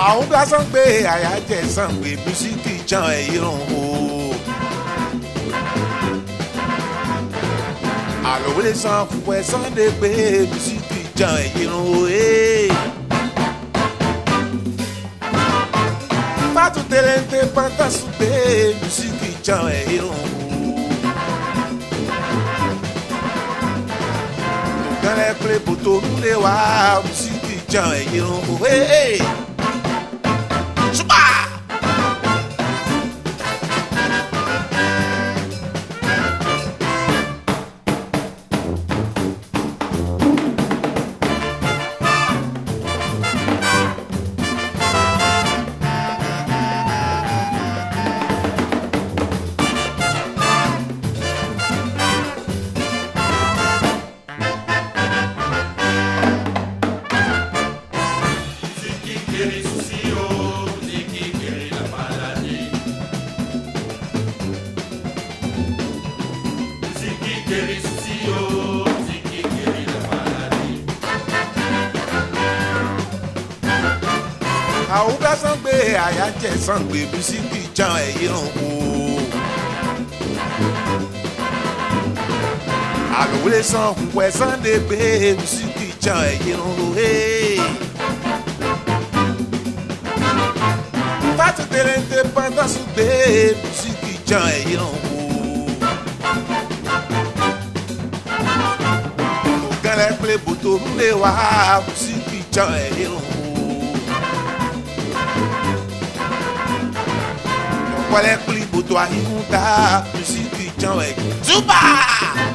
àwọn bá sàn pé àyájẹ sàn pé mísíkì jan ẹ̀yìn o. àlòwélé san fún ẹ sunday pé mísíkì jan ẹ̀yìn o. pátú tẹlẹńtẹ pátásù pé mísíkì jan ẹ̀yìn o. tòkànlẹ̀ pé bòtò múlẹ̀ wá mísíkì jan ẹ̀yìn o. Super! àwọn bá sàn pé àyájẹ sàn pé mísíkì jan ẹ̀yìn o. àlòwélé san fún ẹ sunday pé mísíkì jan ẹ̀yìn o. fátú tẹlẹńtẹ pátásù pé mísíkì jan ẹ̀yìn o. kẹlẹ pé bòtò ńlẹ wá mísíkì jan ẹ̀yìn o. wọlé kuli bòtò àyíkúta mísíkì jan ẹ̀yìn. Super!